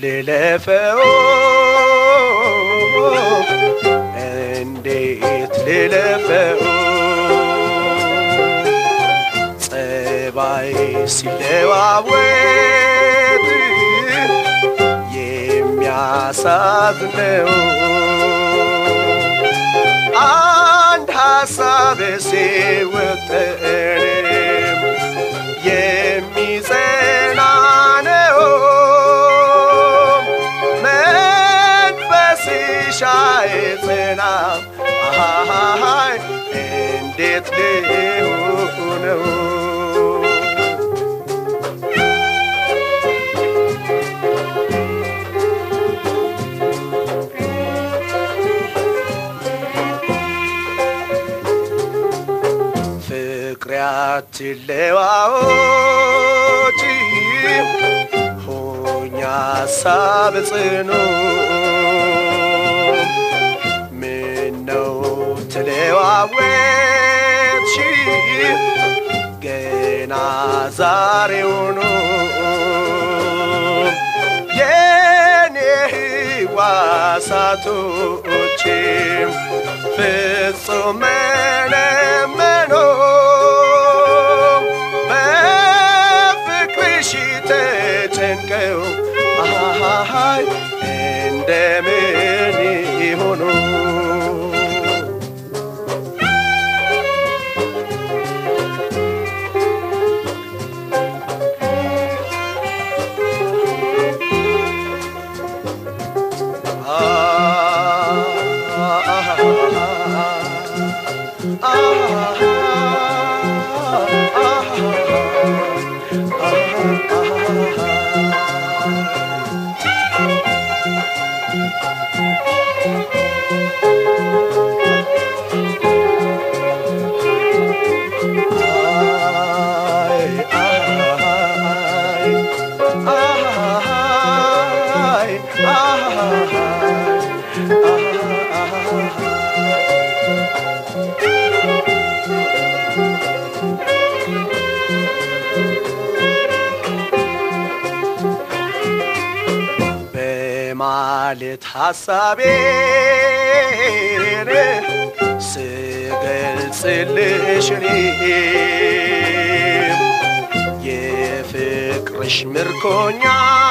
ልለፈው እንዴት ልለፈው ጸባይ ሲለዋወጥ የሚያሳዝነው አንድ ሀሳብ ሲወጠንም የሚጸና ነው መንፈስሽ አይጸናም አሃሃይ እንዴት ልሁነው ፍቅሬ አትለዋወጪ ሆኛ ሀሳብ ጽኑ ምነው ተለዋወጥሽ ገና ዛሬውኑ የኔ ሕዋሳቶችም ፍጹም መነመኖ በፍቅርሽ ተጨንቀው አሃሃይ እንደምን ይሆኑ በማለት ሐሳቤን ስገልጽልሽ እኔም የፍቅርሽ ምርኮኛ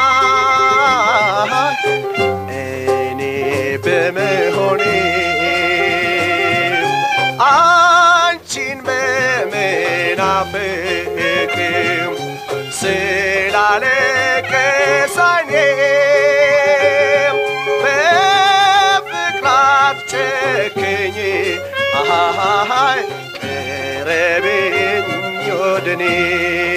እኔ በመሆኔ አንቺን በመናፍቅም ስላለቀስ ዓይኔም በፍቅር አትጨክኝ አሃሃይ ቅረብኝ ወደኔ